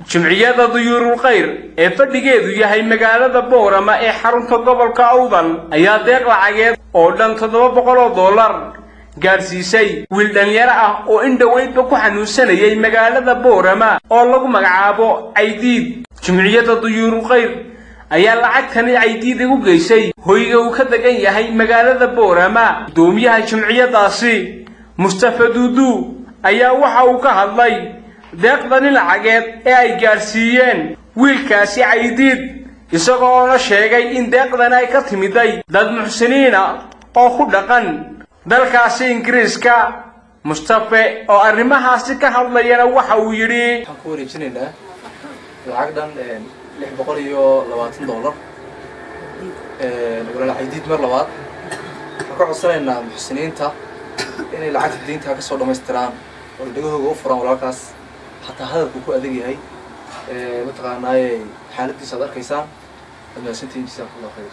jimciyada duyuurul khayr ee fadhigeedu yahay magaalada boorama ee xarunta gobolka awdal ayaa deeq lacageed oo dhan toddoba boqol oo dollar gaadhsiisay wiil dhallinyaro ah oo in dhoweydba ku xanuunsanayay magaalada boorama oo lagu magacaabo caydiid jimciyada duyuurul khayr ayaa lacagtani caydiid igu geysay hoyga uu ka degan yahay magaalada boorama guddoomiyaha jimciyadaasi mustafa duudu ayaa waxa uu ka hadlay deeqdani lacageed ee ay gaadhsiiyeen wiilkaasi caydiid isagoona sheegay in deeqdani ay ka timiday dad muxsiniina oo ku dhaqan dalkaasi ingiriiska mustafe oo arrimahaasi ka hadlayana waxa uu yidhi waxaan ku wareejinaynaa lacag dhan lix boqol iyo labaatan dollar walaal caydiid mar labaad waxaan ka codsanaynaa muxsiniinta inay lacagta diinta ka soo dhammaystiraan oo dhegahooga u furaan walaalkaas xataa hadalku ku adag yahay mataqaanaaye xaaladiisa ad arkaysaan ad mahadsantihiin jazakumullah khayr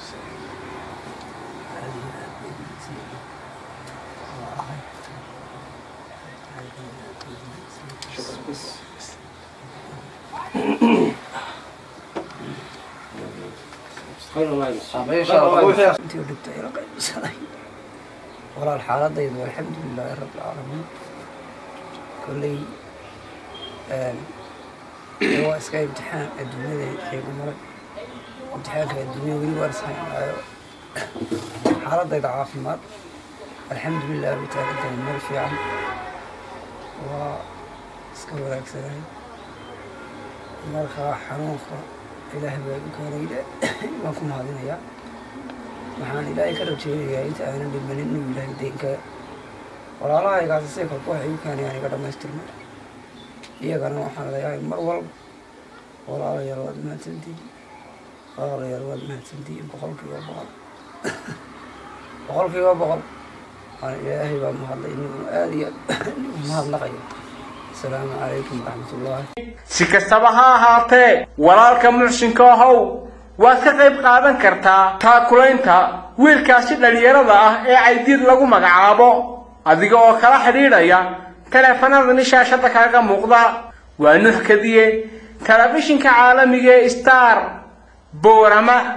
intii u dhigtay ila qaybsaday walaal xaaladaydu alxamdu lilaahi rabbi alcaalamiin kolley waa iska imtixaan adduunyada qiimo maray imtixaanka adduunya weli waan ishaynaayo xaaladayda caafimaad alxamdu lilah bay taagantahay meel fiican waa iska wanaagsanahay markaa xanuunka ilaah baa igu keenayda waan ku mahadinayaa waxaan ilaahay ka rajeynayaa inta aanan dhimanin inuu ilaahay deynka walaalahaygaasi say kolka waxay igu keenayaan iga dhammaystirma iyagana waxaan leeyahay mar walba walaalayaal waad mahadsantihiin walaalayaal waad mahadsantihiin boqolkiiba boqol boqolkiiba boqol waan ilaahay baa mahadlay inuu aada iyo aad mahadnaqayo asalaamu calaykum waraxmatullaahi si kastaba ha ahaatee walaalka muxsinka ahow waad ka qayb qaadan kartaa taakulaynta wiilkaasi dhallinyarada ah ee caydiid lagu magacaabo adiga oo kala xidhiidhaya taleefanadani shaashadda kaaga muuqda waa nuux kadiye telefishinka caalamiga ee star boorama